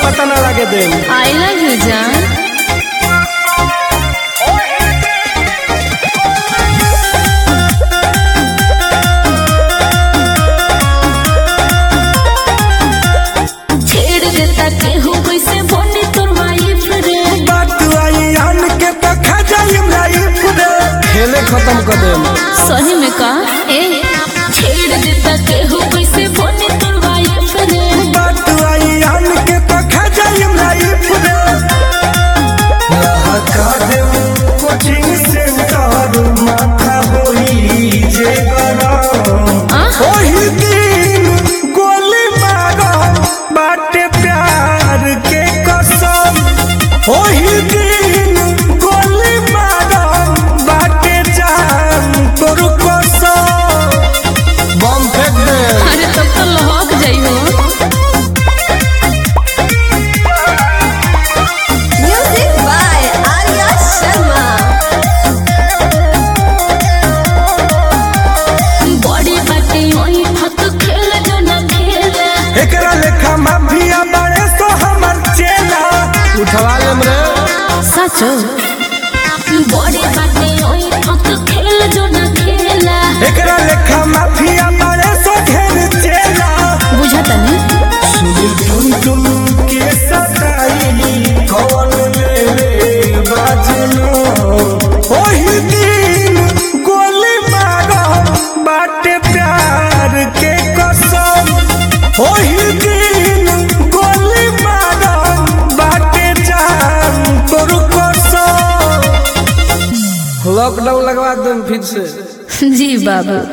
पता ना लगे दे आई लव यू जान छेड़ देता केहू कैसे बने तोर वाइफ रे बात आई आन के तो खा जाई लाइफ रे खेले खत्म कर दे सही में का ए छेड़ देता केहू कैसे बने तोर वाइफ रे बात आई आन के तो खा जाई लाइफ रे लहका दे कोचिंग सेंटर माथा होई जे गरम आ? ओही दिन गोली मारो बाटे प्यार के कसम ओही दिन गोली मारो बाटे जान तोर कसम बम फेंक दे अरे तब तो लहक जाई हो Music by Arya Sharma. बड़ी बाटे ओई फत खेल जो ना खेले एकरा लेखा माफिया बड़े तो हमर चेला उठवा लेम रे सचो बड़ी बाटे ओई फत खेल जो ना खेला एकरा लेखा माफिया बड़े तो घेर चेला बुझता नहीं सुनी तुम तुम के सताई कौन मेरे बाजनो ओही दिन गोली मारो बाटे प्यार के कसम ओही दिन गोली मारो बाटे जान तोर कसम लॉकडाउन लगवा दूं फिर से जी बाबू